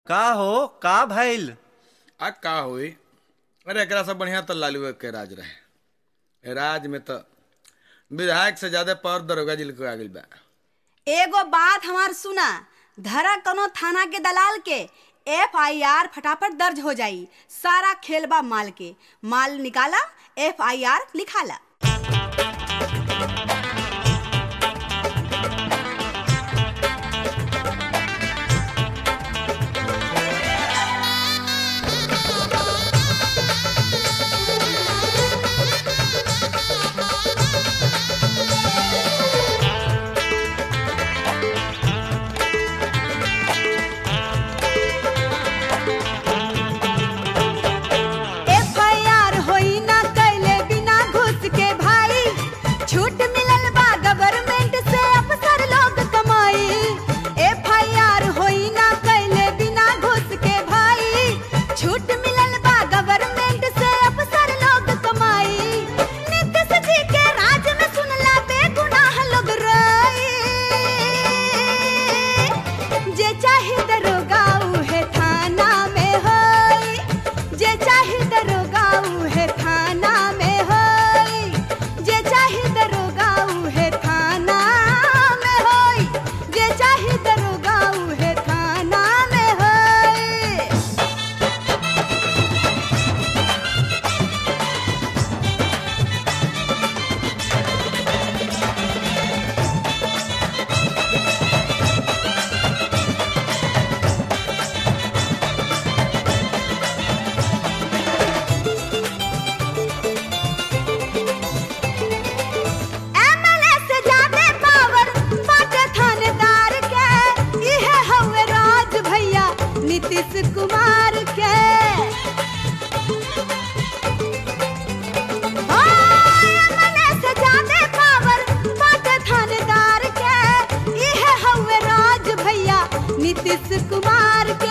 का हो का भइल आ का होई अरे एकरा से बढ़िया तो लालू के राज रहे ए राज में तो विधायक से ज्यादा पावर दरोगा जी के आ गइल बा एगो बात हमार सुना धरा कनो थाना के दलाल के एफ आई आर फटाफट दर्ज हो जाई सारा खेलबा माल के माल निकाला F I R लिखाला F I R होई ना कैले बिना घुस के भाई छूट मिलल बा गवर्नमेंट से अफसर लोग कमाई एफ आई आर होई ना कैले बिना घुस के भाई छूट मिलल बा गवर्नमेंट से अफसर लोग कमाई नीतीश जी के राज में सुनला बेगुनाह लोग रही जे चाहे दरोगा उहे थाना में होई जे चाहे दरोगा उहे थाना में होई जे चाहे दरोगा उहे थाना में होई जे चाहे दरोगा उहे थाना में होई एमएलए से ज्यादा पावर बाटे थानेदार के इहे हवे राज भैया नीतीश कुमार के ओ, एमएलए से ज्यादा पावर बाटे थानेदार के इहे हवे राज भैया नीतीश कुमार के